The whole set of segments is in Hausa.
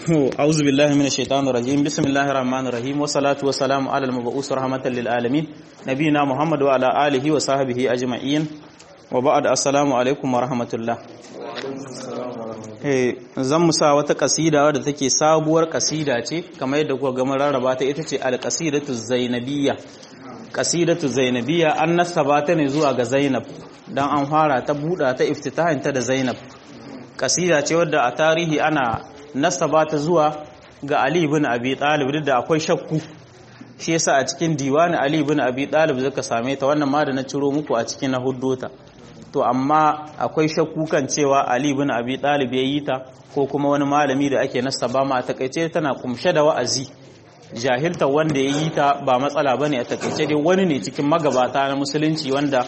أعوذ بالله من الشيطان الرجيم بسم الله الرحمن الرحيم والصلاة والسلام على المبعوث رحمة للعالمين نبينا محمد وعلى آله وصحبه أجمعين وبعد السلام عليكم ورحمة الله zan musa wata kasida wadda take sabuwar kasida ce kamar yadda kuka gama rarraba ta ita ce alƙasidatu zainabiyya ƙasidatu zainabiyya an nasaba ta ne zuwa ga zainab dan an fara ta buɗa ta iftitahin ta da zainab kasida ce wadda a tarihi ana nasaba ta zuwa ga Ali ibn Abi Talib duk da akwai shakku shi yasa a cikin diwani Ali ibn Abi Talib zaka same ta wannan ma da na ciro muku a cikin na huddota to amma akwai shakku kan cewa Ali ibn Abi Talib ya yi ta ko kuma wani malami da ake nasaba ma a takaice tana kumshe da wa'azi jahilta wanda ya yi ta ba matsala bane a takaice dai wani ne cikin magabata na musulunci wanda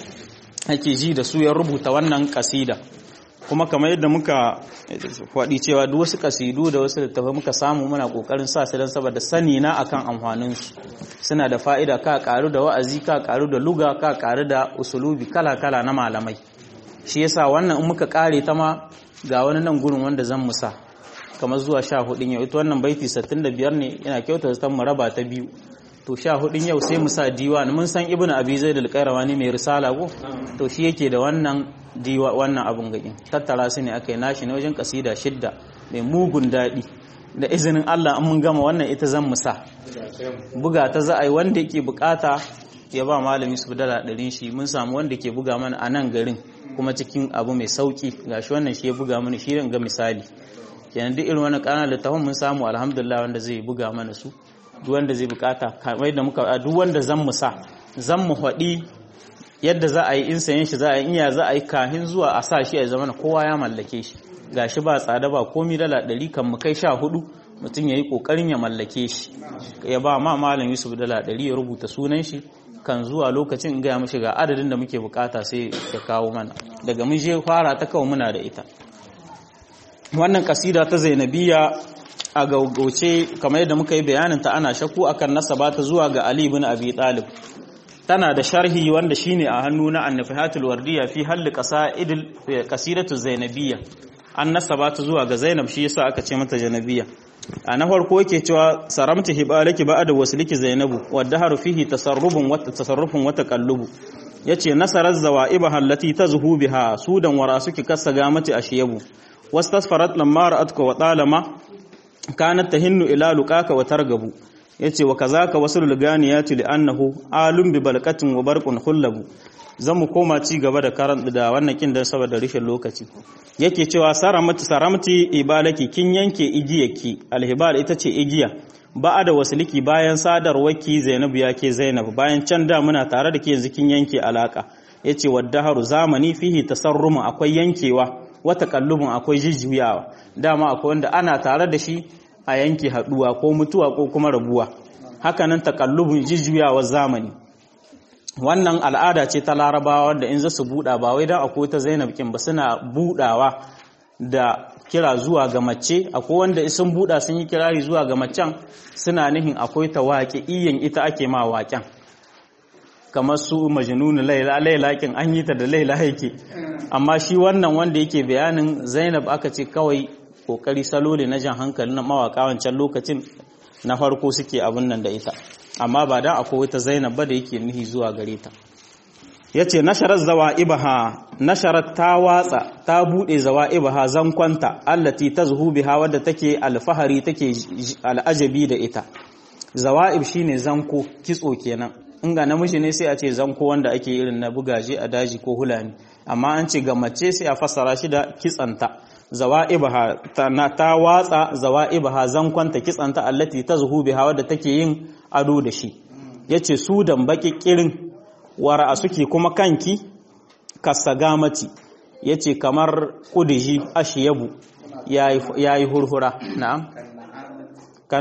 ake ji da su ya rubuta wannan kasida kuma kamar yadda muka faɗi cewa duk wasu kasidu da wasu littafai muka samu muna ƙoƙarin sa su don saboda sani na akan amfaninsu suna da fa'ida ka ƙaru da wa'azi ka ƙaru da luga ka ƙaru da usulubi kala-kala na malamai shi yasa wannan in muka ƙare ta ma ga wani nan gurin wanda zan musa kamar zuwa sha hudun yau ita wannan baiti sittin da biyar ne yana kyauta zaton mu raba ta biyu to sha hudun yau sai mu sa diwan mun san ibnu abi zaid al-qayrawani mai risala ko to shi yake da wannan diwa wannan abun gagin tattara su ne aka yi nashi ne wajen kasida shidda mai mugun daɗi da izinin Allah an mun gama wannan ita zan musa buga ta za a yi wanda yake bukata ya ba malami su dala ɗarin shi mun samu wanda ke buga mana a nan garin kuma cikin abu mai sauki gashi wannan shi ya buga mana shi ga misali kenan duk irin wani ƙananan littafin mun samu alhamdulillah wanda zai buga mana su duk wanda zai bukata kamar da muka duk wanda zan musa zan mu haɗi yadda za a yi in sayen shi za a yi iya za a yi kahin zuwa a sa shi a zama kowa ya mallake shi ga shi ba tsada ba komi dala ɗari kan mu kai sha hudu mutum ya yi ƙoƙarin ya mallake shi ya ba ma malam yusuf dala ɗari ya rubuta sunan shi kan zuwa lokacin in gaya mashi ga adadin da muke bukata sai ya kawo mana daga mun je fara ta kawo muna da ita wannan kasida ta zainabiya a gaugauce kamar yadda muka yi bayanin ta ana shakku akan nasaba ta zuwa ga ali ibn abi talib tana da sharhi wanda shine a hannu na annafihatul wardiya fi halli qasaidil qasidatu zainabiyya an nasaba ta zuwa ga zainab shi yasa aka ce mata janabiya a na farko yake cewa saramta hibalaki ba'da wasliki zainabu wadda haru fihi tasarrubun wa tasarrufun wa taqallubu yace nasarar zawaiba allati tazhu biha sudan wara suki kasaga mati ashiyabu wastasfarat lamma ra'atka wa talama kanat tahinnu ila luqaka wa targabu yace wa kazaka wasul ganiyati li annahu alum bi balqatin wa barqun khullabu zamu koma ci gaba da karan da wannan kin dan saboda rishin lokaci yake cewa saramati saramati ibalaki kin yanke igiyarki alhibal ita ce igiya ba da wasuliki bayan sadarwarki Zainabu yake Zainab bayan can da muna tare da ke yanzu kin yanke alaka yace waddaharu zamani fihi tasarrumu akwai yankewa wata kallubun akwai jijjuyawa dama akwai wanda ana tare da shi a yanke haduwa ko mutuwa ko kuma rabuwa hakanan takallubun jijjuyawar zamani wannan al'ada ce ta larabawa wanda in za su buɗa ba wai don akwai ta zainab kin ba suna buɗawa da kira zuwa ga mace akwai wanda sun buɗa sun yi kirari zuwa ga macen suna nihin akwai ta waƙe iyan ita ake ma waƙen kamar su majnunu laila laila kin an yi ta da laila yake amma shi wannan wanda yake bayanin zainab aka ce kawai kokari salo ne na jan hankali na mawaka wancan lokacin na farko suke abin nan da ita amma ba da akwai wata zainab ba da yake nihi zuwa gare ta yace nasharar zawaibaha nasharar ta watsa ta bude zawaibaha zankwanta allati tazhu biha wadda take alfahari take al'ajabi da ita zawaib shine zanko kitso kenan in ga namiji ne sai a ce zanko wanda ake irin na bugaje a daji ko hulani amma an ce ga mace sai a fassara shi da kitsanta zawa'ibaha ta watsa zawa'ibaha zankwanta kitsanta allati tazhu biha wadda take yin ado da shi yace su dan baki kirin wara suke kuma kanki kasagamati yace kamar kudiji ashiyabu yayi yayi hurhura na'am kan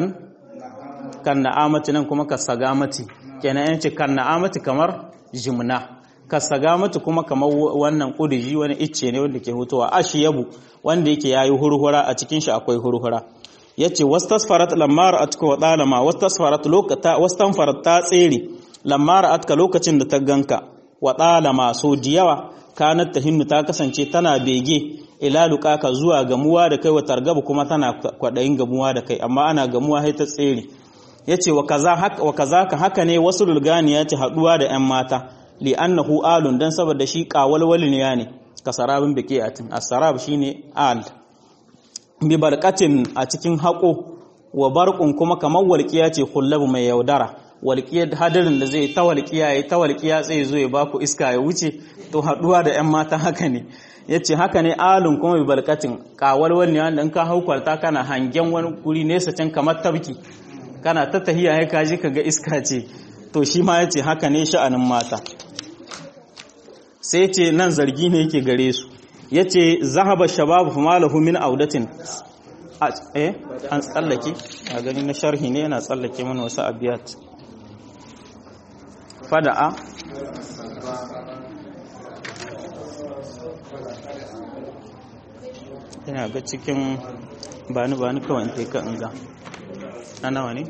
kan na'amati nan kuma kasagamati kenan yace kan na'amati kamar jimna kasagamati kuma kamar wannan kudiji wani icce ne wanda ke hutuwa ashiyabu wanda yake yayi hurhura a cikin shi akwai hurhura yace wastasfarat lamma ra'atka wa dalama wastasfarat lokata wastanfarat ta tsere lamma ra'atka lokacin da ta ganka wa dalama so diyawa kanat tahinnu ta kasance tana bege ila luqaka zuwa gamuwa da kai wa targabu kuma tana kwadayin gamuwa da kai amma ana gamuwa sai ta tsere yace wa kaza haka wa kazaka haka ne wasu lulgani ya ce haduwa da yan mata li annahu alun dan saboda shi qawalwalin ya ne kasarabin biqiatin as-sarab shine al bi barqatin a cikin hako wa barqun kuma kamar walqiya ce kullabu mai yaudara walƙiyar hadarin da zai ta walƙiya ya ta walƙiya tsaye zo ya baku iska ya wuce to haɗuwa da 'yan mata haka ne ya ce haka ne alun kuma bi balkatin kawar wani wanda in ka hau kwalta kana hangen wani guri nesa can kamar tabki kana ta tahiya ya kaji ka ga iska ce to shi ma ya ce haka ne sha'anin mata sai ce nan zargi ne yake gare su ya ce zahaba shababu fa malahu min audatin eh an tsallake a gani na sharhi ne yana tsallake mana wasu abiyat fada'a yana ga cikin bani bani kawai ta ka inga na nawa ne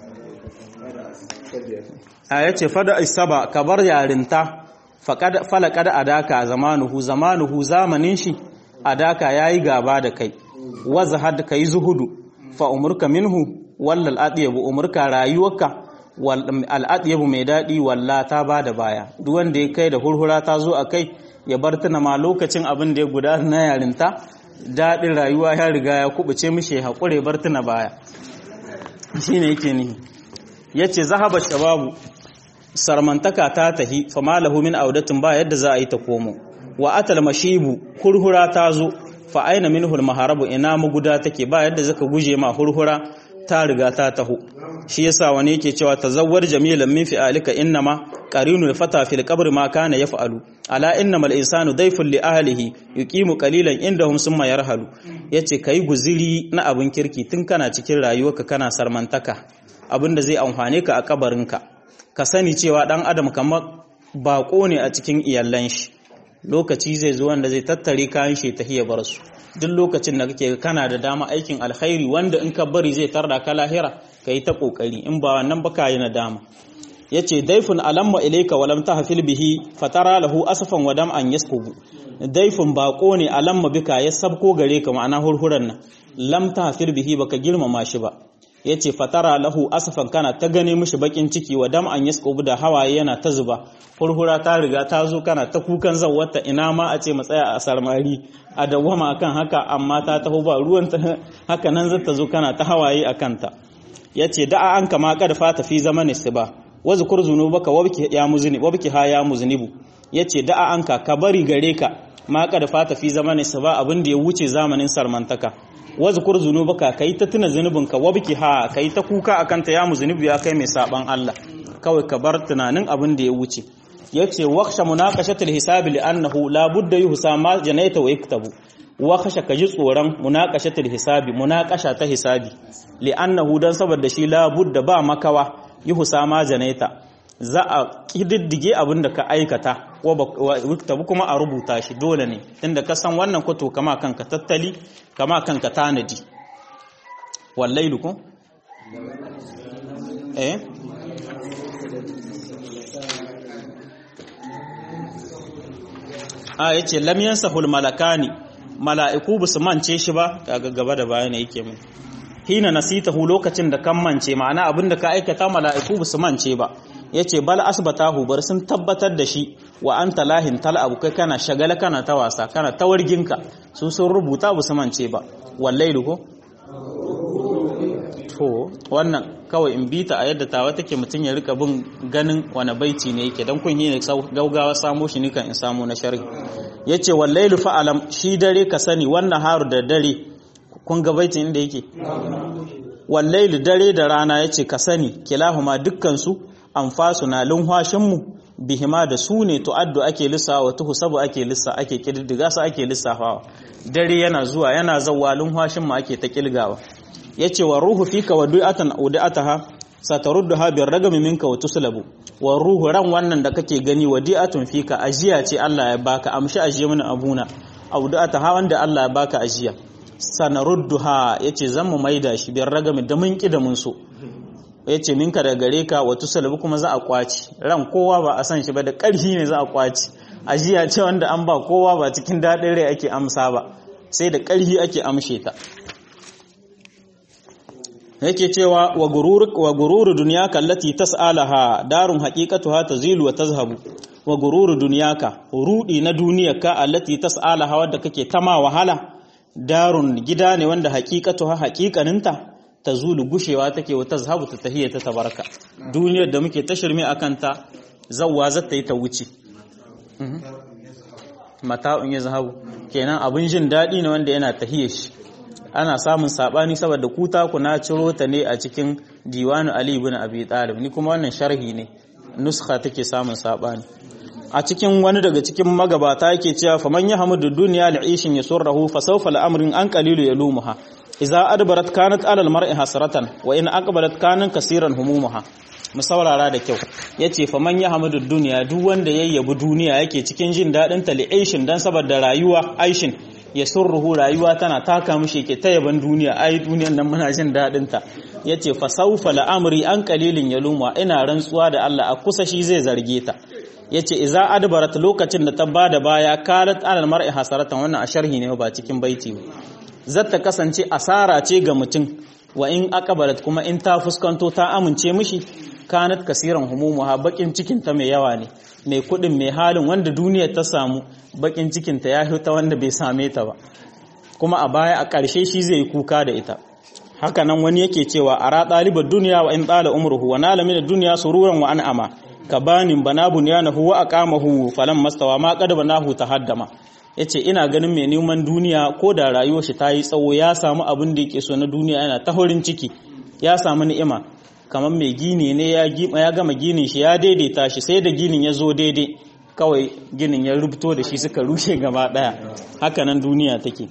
a ya ce fada isaba ka bar yarinta falakada adaka zamanuhu zamanuhu zamanin shi adaka ya yi gaba da kai waza had ka yi zuhudu fa umurka minhu wallal adiyabu umurka rayuwarka al'adiyabu mai daɗi walla ta ba da baya duk wanda ya kai da hurhura ta zo a kai ya bar tuna ma lokacin abin da ya guda na yarinta daɗin rayuwa ya riga ya kubuce mishi haƙure bar tuna baya shi ne yake nihi ya ce zahaba shababu sarmantaka ta tahi fama lahu min audatin ba yadda za a yi ta komo wa atal mashibu hurhura ta zo fa aina minhul maharabu ina maguda take ba yadda zaka guje ma hurhura ta riga ta taho shi yasa wani yake cewa tazawwar jamilan min fi'alika innama qarinul fata fil qabr ma kana yaf'alu ala innamal insanu dayfun li ahlihi yuqimu qalilan indahum summa yarhalu yace kai guziri na abin kirki tun kana cikin rayuwarka kana sarmantaka abinda zai amfane ka a kabarinka ka sani cewa dan adam kamar bako ne a cikin iyallan shi lokaci zai zo wanda zai tattare kayan shi ta bar su duk lokacin da kake kana da dama aikin alkhairi wanda in ka bari zai tarda ka lahira ka yi ta kokari in ba wannan ba ka yi nadama yace daifun alamma ilayka walam tahfil bihi fatara lahu asfan wa dam'an yaskubu daifun bako ne alamma bika ya sabko gare ka ma'ana hurhuran nan lam tahfil bihi baka girmama shi ba yace fatara lahu asfan kana ta gane mishi bakin ciki wa dam'an yaskubu da hawaye yana ta zuba hurhura ta riga ta zo kana ta kukan zawwata ina ma a ce matsaya a sarmari a dawwama akan haka amma ta taho ba ruwan ta haka nan zata zo kana ta hawaye akan ta yace da'a an kama kad fata fi zamani siba wazkur zunubaka wabki ya muzni wabki ha ya muznibu yace da'a an ka ka bari gare ka ma kad fata fi zamani siba abin da ya wuce zamanin sarmantaka wazkur zunubaka kai ta tuna zunubinka wabki ha kai ta kuka akan ta ya muznibu ya kai mai saban Allah kawai ka bar tunanin abin da ya wuce yace waqsha munaqashatul hisabi li'annahu la budda yuhsa ma janaita wa yaktabu waqsha kaji tsoron munaqashatul hisabi munaqasha ta hisabi li'annahu dan saboda shi la budda ba makawa yuhsa ma janaita za a kididdige abin da ka aikata wa yaktabu kuma a rubuta shi dole ne tunda ka san wannan kwato kama kanka tattali kama kanka tanadi wallailu ko eh a yace lam yansahul malakani mala'iku bu su mance shi ba kaga gaba da baya ne yake mun hina nasitahu lokacin da kan mance ma'ana abinda ka aikata mala'iku bu su mance ba yace bal asbatahu bar sun tabbatar da shi wa anta lahin tal abu kai kana shagala kana ta wasa kana ta warginka su sun rubuta bu su mance ba wallahi ko to wannan kawai in bita a yadda tawa take mutum ya rika bin ganin wani baiti ne yake dan kun yi ne gaugawa samo shi nikan in samu na sharhi yace wallailu fa'alam shi dare ka sani wannan haru da dare kun ga baitin inda yake wallailu dare da rana yace ka sani kilahuma dukkan su anfasu na lunhwashin mu bihima da su ne tu'addu ake lissawa tuhu sabu ake lissa ake kididdiga su ake lissafawa dare yana zuwa yana zawwa lunhwashin mu ake ta kilgawa yace wa ruhu fika wa du'atan udataha satarudduha bir ragami minka wa tuslabu wa ruhu ran wannan da kake gani wa di'atun fika ajiya ce Allah ya baka amshi ajiya mana abuna udataha wanda Allah ya baka ajiya sanarudduha yace zan mu maida shi bir ragami da mun ki da mun so yace minka da gare ka wa tuslabu kuma za a kwaci ran kowa ba a san shi ba da ƙarfi ne za a kwaci ajiya ce wanda an ba kowa ba cikin daɗin rai ake amsa ba sai da ƙarhi ake amshe ta yake cewa wa gurur wa gururu dunyaka allati tas'alaha darun haqiqatuha tazilu wa tazhabu wa gururu dunyaka rudi na duniyarka allati tas'alaha wadda kake tama wahala darun gida ne wanda haqiqatuha haqiqaninta tazulu gushewa take wa tazhabu ta tahiyya ta tabaraka duniyar da muke tashirmi akan ta zawwa zata yi ta wuce mata'un ya zahabu kenan abin jin daɗi ne wanda yana tahiyar shi ana samun sabani saboda kuta ku na ciro ta ne a cikin diwanu Ali ibn Abi Talib ni kuma wannan sharhi ne nuskha take samun sabani a cikin wani daga cikin magabata yake cewa faman yahmudu dunya li'ishin yasurruhu fa sawfa al'amrin an qalilu yalumuha idza adbarat kanat 'ala al-mar'i hasratan wa in aqbalat kanan kaseeran humumuha mu saurara da kyau yace faman yahmudu dunya duk wanda yayyabi duniya yake cikin jin dadin ta li'ishin dan saboda rayuwa aishin ya surruhu rayuwa tana taka mishi ke ta yaban duniya ai duniyan nan muna jin dadin ta yace fa sawfa al'amri an qalilin yaluma ina rantsuwa da Allah a kusa shi zai zarge ta yace iza adbarat lokacin da ta bada baya kalat alal mar'i hasaratan wannan a sharhi ne ba cikin baiti ba zata kasance asara ce ga mutum wa in aqbalat kuma in ta fuskanto ta amince mishi kanat kasiran humumuha bakin cikin ta mai yawa ne mai kudin mai halin wanda duniyar ta samu bakin cikin ta ya ta wanda bai same ta ba kuma a baya a ƙarshe shi zai yi kuka da ita haka nan wani yake cewa ara ɗalibar duniya wa in ɗala umruhu wa nala min duniya sururan wa an'ama kabanin bana bunyanahu wa aqamahu falan mastawa ma qad banahu tahaddama yace ina ganin mai neman duniya ko da rayuwar shi ta yi tsawo ya samu abin da yake so na duniya yana ta horin ciki ya samu ni'ima kamar mai gini ne ya ya gama ginin shi ya daidaita shi sai da ginin ya zo daidai kawai ginin ya rubuto da shi suka rushe gaba daya haka nan duniya take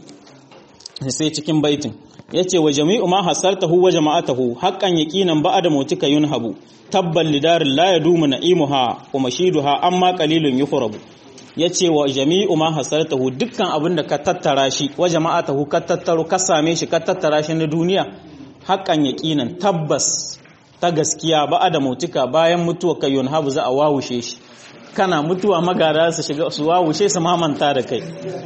sai cikin baitin yace wa jami'u ma hasartahu wa jama'atahu haqqan yaqinan ba'da mautika yunhabu tabbal lidarin la yadumu na'imuha wa mashiduha amma qalilun yukhrabu yace wa jami'u ma hasartahu dukkan abinda ka tattara shi wa jama'atahu ka tattaro ka same shi ka tattara shi na duniya haqqan yaqinan tabbas ta gaskiya ba'da mautika bayan mutuwa ka yunhabu za a wawushe shi kana mutuwa magara su shiga su wawushe su mamanta da kai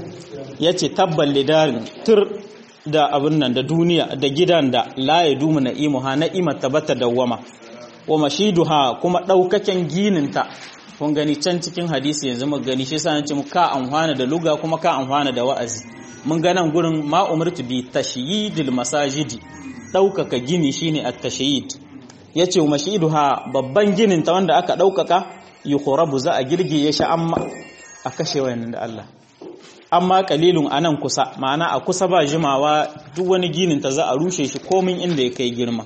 yace tabbal lidarin tur da abin nan da duniya da gidan da la ya dumu na'imuha na'imar tabata dawwama wa mashiduha kuma daukaken gininta kun gani can cikin hadisi yanzu mu gani shi yasa nace mu ka amfana da luga kuma ka amfana da wa'azi mun ga nan gurin ma umirtu bi tashyidil masajidi daukaka gini shine at-tashyid yace wa mashiduha babban ginin ta wanda aka daukaka yukhrabu za a girgiye shi amma a kashe wayannan da Allah amma kalilun anan kusa ma'ana a kusa ba jimawa duk wani ginin ta za a rushe shi komin inda ya kai girma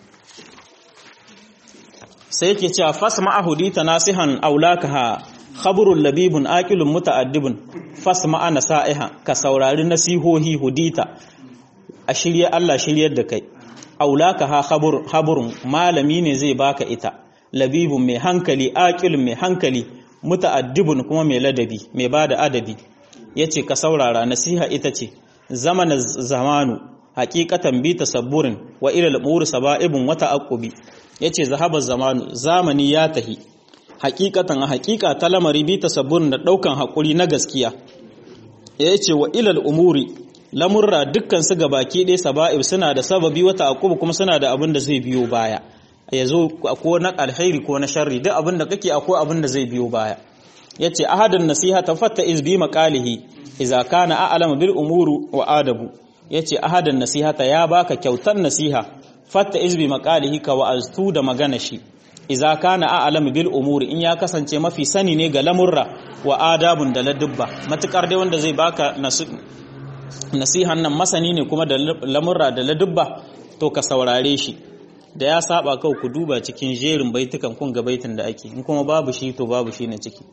sai yake cewa fasma ahudita nasihan aulakaha khabrul labibun aqilun muta'addibun fasma ana sa'iha ka saurari nasihohi hudita a shirye Allah shiryar da kai aulakaha khabur haburun malami ne zai baka ita labibun mai hankali aqilun mai hankali muta'addibun kuma mai ladabi mai bada adabi yace ka saurara nasiha ita ce zamanin zamanu haqiqatan bi tasabburin wa ila al-umur saba'ibun wa ta'aqqubi yace zahaba zamanu zamani ya tahi haqiqatan a haqiqa ta lamari bi tasabburin da daukan hakuri na gaskiya yace wa ila al-umuri lamurra dukkan su gabaki ɗaya saba'ib suna da sababi wa ta'aqqubi kuma suna da abin da zai biyo baya yazo ko na alkhairi ko na sharri duk abin da kake akwai abin da zai biyo baya yace ahadan nasiha tafatta iz bi maqalihi idza kana a'lamu bil umuru wa adabu yace ahadan nasihata ya baka kyautar nasiha fatta iz bi maqalihi ka wa'aztu da magana shi idza kana a'lamu bil umuri in ya kasance mafi sani ne ga lamurra wa adabun da ladubba matukar dai wanda zai baka nasihan nan masani ne kuma da lamurra da ladubba to ka saurare shi da ya saba kawai ku duba cikin jerin baitukan kun ga baitin da ake in kuma babu shi to babu shi na ciki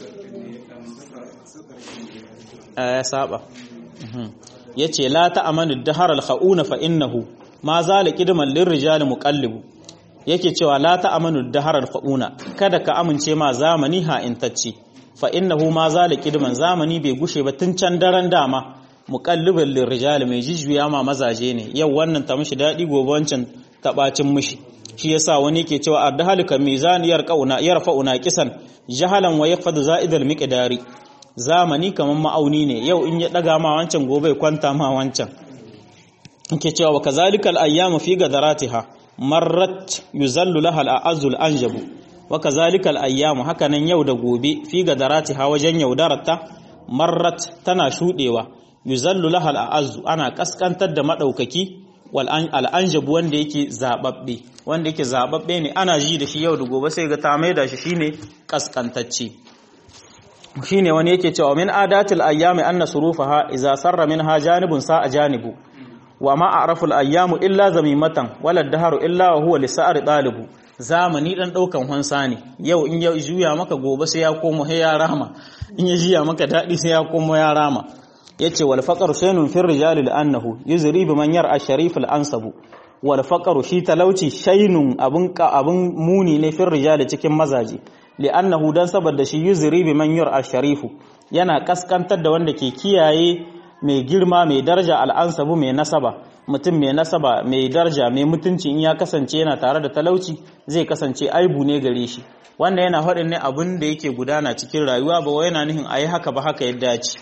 ya saba yace la ta'amanu dahar al-kha'una fa innahu ma zala qidman lirrijal muqallibu yake cewa la ta'amanu dahar al-kha'una kada ka amince ma zamani ha intacci fa innahu ma zala qidman zamani bai gushe ba tun can daren dama muqallibal lirrijal mai jijjuya ma mazaje ne yau wannan ta mishi dadi gobe wancan tabacin mishi shi yasa wani yake cewa ardahalika mizaniyar qauna yarfa'una kisan jahalan wa yaqfadu za'idal miqdari zamani kamar ma'auni ne yau in ya daga ma wancan gobe ya kwanta ma wancan yake cewa wa kazalika al-ayyamu fi gadaratiha marrat yuzallu laha al-a'azzu al-anjabu wa kazalika al-ayyamu hakanan yau da gobe fi gadaratiha wajen yaudararta marrat tana shudewa yuzallu laha al-a'azzu ana kaskantar da madaukaki wal al-anjabu wanda yake zababbe wanda yake zababbe ne ana ji da shi yau da gobe sai ga ta maida shi shine kaskantacce shine wani yake cewa min adatil ayyami anna surufaha idza sarra minha janibun sa'a janibu wa ma a'rafu al-ayyamu illa zamimatan wala daharu illa wa huwa lisa'ar talibu zamani dan daukan hansa ne yau in ya juya maka gobe sai ya komo sai ya rama in ya jiya maka dadi sai ya komo ya rama yace wal faqru shaynun fir rijali annahu yuzri bi man yar'a sharif al-ansabu wal faqru shi talauci shaynun abun abun muni ne fir rijali cikin mazaji li'annahu dan saboda shi yuzri bi man yar'a sharifu yana kaskantar da wanda ke kiyaye mai girma mai daraja al'ansabu mai nasaba mutum mai nasaba mai daraja mai mutunci in ya kasance yana tare da talauci zai kasance aibu ne gare shi wannan yana faɗin ne abin da yake gudana cikin rayuwa ba wai yana nihin ayi haka ba haka ya dace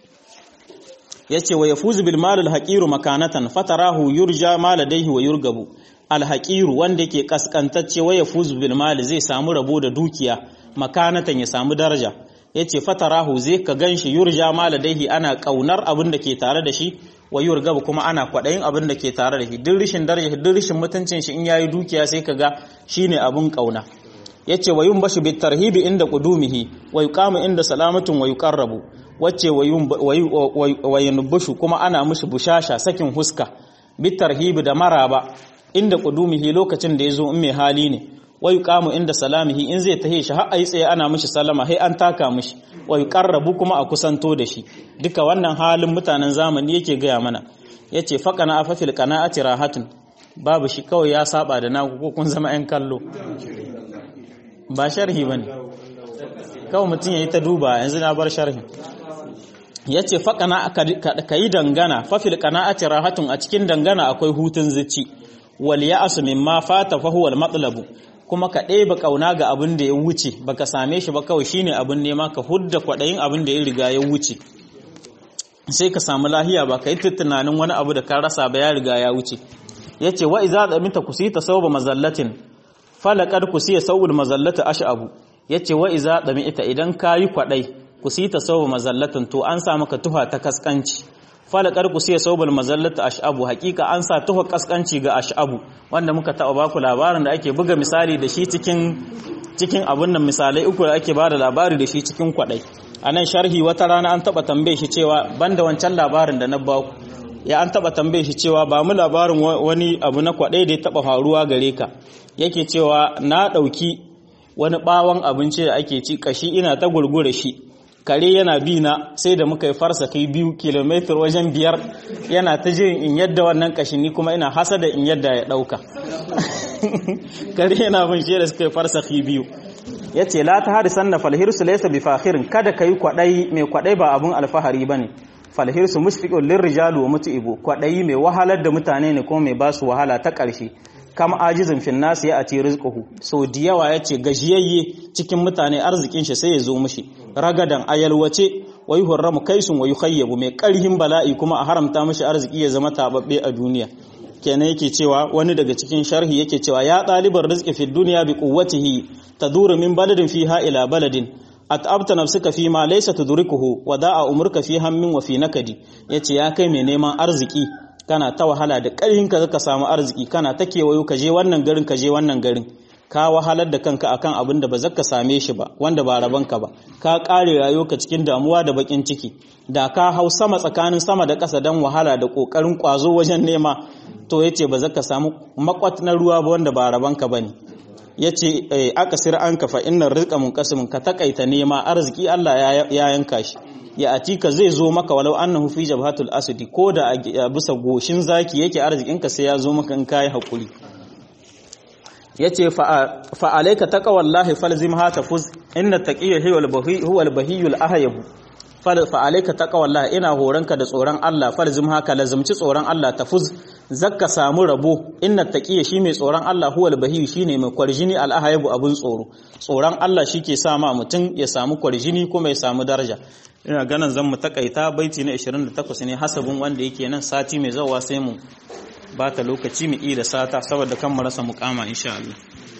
yace wa yafuzu bil mal al haqiru makanatan fatarahu yurja ma ladayhi wa yurgabu al haqiru wanda yake kaskantacce wa yafuzu bil mal zai samu rabo da dukiya makanatan ya samu daraja ya ce fatarahu zai ka gan shi yurja maladaihi ana kaunar abin da ke tare da shi wa yurgaba kuma ana kwaɗayin abin da ke tare da shi duk rishin daraja duk rishin mutuncin shi in yayi dukiya sai ka ga shine abin kauna yace wa yun bashu bit tarhibi inda qudumihi wa yuqamu inda salamatun wa yuqarrabu wacce wa yunbushu kuma ana mushi bushasha sakin huska bit tarhibi da maraba inda qudumihi lokacin da yazo in mai hali ne wa yuqamu inda salamihi in zai tahe shi har ayi tsaye ana mishi salama sai an taka mishi wa yuqarrabu kuma a kusanto da shi duka wannan halin mutanen zamani yake gaya mana yace faqana afafil qana'ati rahatun babu shi kawai ya saba da naku ko kun zama yan kallo ba sharhi bane kawai mutum yayi ta duba yanzu na bar sharhi yace faqana kayi dangana fafil qana'ati rahatun a cikin dangana akwai hutun zuci wal ya'su mimma fata fa huwa al-matlabu kuma ka ɗeba ƙauna ga abin da ya wuce baka same shi ba kawai shine abin nema ka hudda kwaɗayin abin da ya riga ya wuce sai ka samu lahiya ba ka yi tunanin wani abu da ka rasa ba ya riga ya wuce ya ce wa iza ɗaminta ku sita sauba mazallatin falakar ku siya saubul mazallata ash'abu ya ce wa iza ɗami ita idan ka yi kwaɗai ku sita sauba mazallatin to an sa maka tuha ta kaskanci falakar ku siya saubul mazallata ash'abu hakika an sa tuha kaskanci ga ash'abu wanda muka taɓa baku labarin da ake buga misali da shi cikin cikin abun nan misalai uku da ake bada labari da shi cikin kwaɗai a nan sharhi wata rana an taɓa tambaye shi cewa banda wancan labarin da na baku ya an taɓa tambaye shi cewa ba mu labarin wani abu na kwaɗai da ya taɓa faruwa gare ka yake cewa na ɗauki wani ɓawon abinci da ake ci kashi ina ta gurgure shi kare yana bi na sai da muka yi farsa kai biyu kilomitar wajen biyar yana ta jin in yadda wannan kashin ni kuma ina hasa da in yadda ya ɗauka kare yana bin shi da suka yi farsa kai biyu ya ce la ta harisan na falhirsu laisa bi fahirin kada ka yi kwaɗai mai kwaɗai ba abun alfahari ba ne falhirsu mushfiqun lirrijalu wa mutu'ibu kwaɗayi mai wahalar da mutane ne kuma mai ba su wahala ta ƙarshe kama ajizin fin nasu ya ati rizquhu so da yawa yace gajiyayye cikin mutane arzikin shi sai ya zo mishi ragadan ayalwace wa yuhramu kaisun wa yukhayyabu mai karhin bala'i kuma a haramta mishi arziki ya zama tababbe a duniya kenan yake cewa wani daga cikin sharhi yake cewa ya ɗalibar rizqi fi dunya bi quwwatihi taduru min baladin fiha ila baladin at'abta nafsuka fi ma laysa tudrikuhu wa da'a umruka fi hammin wa fi nakadi yace ya kai mai neman arziki kana ta wahala da ƙarhin ka zaka samu arziki kana ta kewayo ka je wannan garin ka je wannan garin ka wahalar da kanka akan abin da ba zaka same shi ba wanda ba raban ka ba ka kare rayuwarka cikin damuwa da bakin ciki da ka hau sama tsakanin sama da ƙasa dan wahala da kokarin kwazo wajen nema to yace ba zaka samu makwat na ruwa ba wanda ba raban ka bane yace aka sir an ka fa innar rizqa munqasimun ka takaita nema arziki Allah ya yanka shi ya atika zai zo maka walau annahu fi jabhatul asadi ko da a bisa goshin zaki yake arzikinka sai ya zo maka in kai hakuri yace fa alayka taqwallahi falzim ha tafuz inna taqiyya huwa al-bahiyul ahyab fa alayka taqwallahi ina horanka da tsoron Allah falzim haka lazumci tsoron Allah tafuz zakka samu rabo inna taqiyya shi mai tsoron Allah huwa al-bahiy shine mai kwarjini al-ahyab abun tsoro tsoron Allah shike sa ma mutum ya samu kwarjini kuma ya samu daraja ina ganin zan mu takaita baiti na 28 ne hasabin wanda yake nan sati mai zawa sai mu ba ta lokaci mu iya da sata saboda kan mu rasa mukama insha Allah